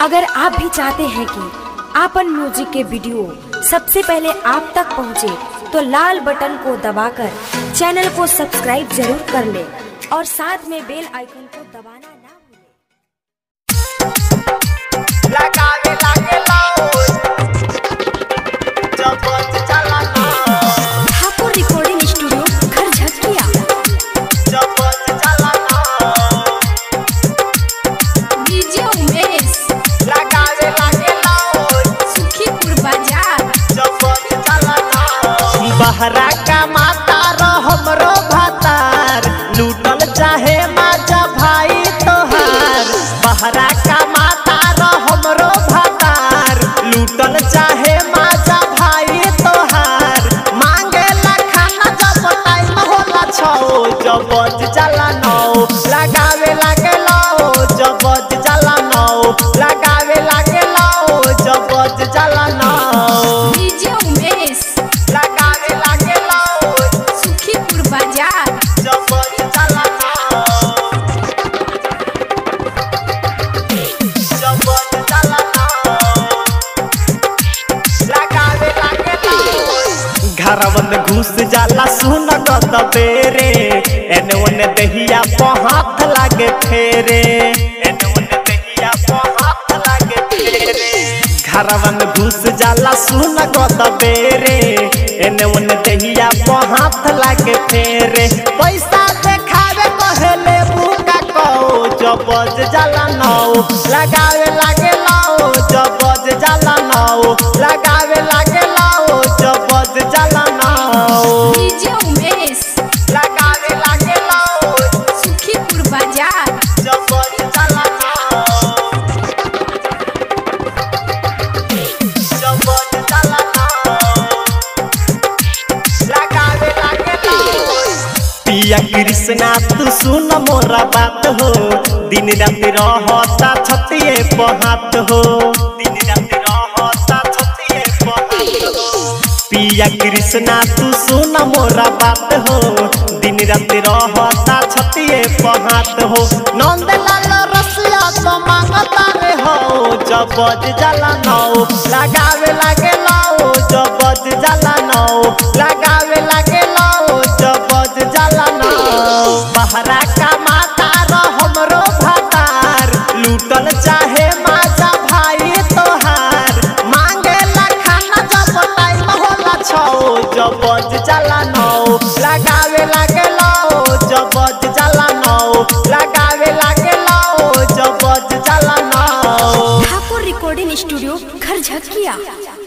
अगर आप भी चाहते हैं कि आपन म्यूजिक के वीडियो सबसे पहले आप तक पहुंचे, तो लाल बटन को दबाकर चैनल को सब्सक्राइब जरूर कर ले और साथ में बेल आइकन को दबाना ना भूलें। लगावे लागे लाओ जब चला ना ठाकुर रिकॉर्डिंग स्टूडियो घर झटकिया जब चला ना डीजे उमेश लगावे लागे लाओ सुखीपुर बाजार जब चला ना बहरा का माता रो हमरो भातार लूटल चाहे माजा भाई तोहार बहरा का माता रो हमरो भातार लूटल चाहे माजा भाई तोहार मांगे ला खाना जब टाइम होला छो जब चला नौ लगावे लागे लो जब चला नौ लगावे लागे लो जब चला नौ डीजे उमेश लगावे लागे लो सुखीपुर बाजार जब चला नौ जब चला नौ लगावे लागे लो घरवा में घुस जाला सुन गत बेरे एने ओने दहिया पे हाथ लागे फेरे एने ओने दहिया पे हाथ लागे फेरे घरवा में घुस जाला सुन गत बेरे एने ओने दहिया पे हाथ लागे फेरे पैसा देखावे कहले बुका को जबज जाला नौ लगावे लागे लाओ जबज जाला नौ लगावे लागे लाओ जबज जाला नौ डीजे उमेश लगावे लागे लाओ सुखीपुर बाजार जबज जाला नौ जबज जाला नौ लगावे लागे लाओ पिया कृष्णा तू सुन मोरा बात हो दिन रात रहता छतिए पहात हो दिन रात रहता छतिए पहात हो पिया कृष्णा तू सुन मोरा बात हो दिन रात रहता छतिए पहात हो नंदलाल रसिया तो मांगता रे हो जबज जाला नौ लगावे लागे लाओ जबज जाला नौ लगावे लागे लाओ जबज जाला नौ बहरा का माता रो हमरो भातार लूटल चाहे माजा भाई तोहार मांगे ला खाना जब टाइम होला छो जबज जाला नौ लगावे लागे लाओ जबज जाला नौ लगावे लागे लाओ जबज जाला नौ ठाकुर रिकॉर्डिंग स्टूडियो घर झटकिया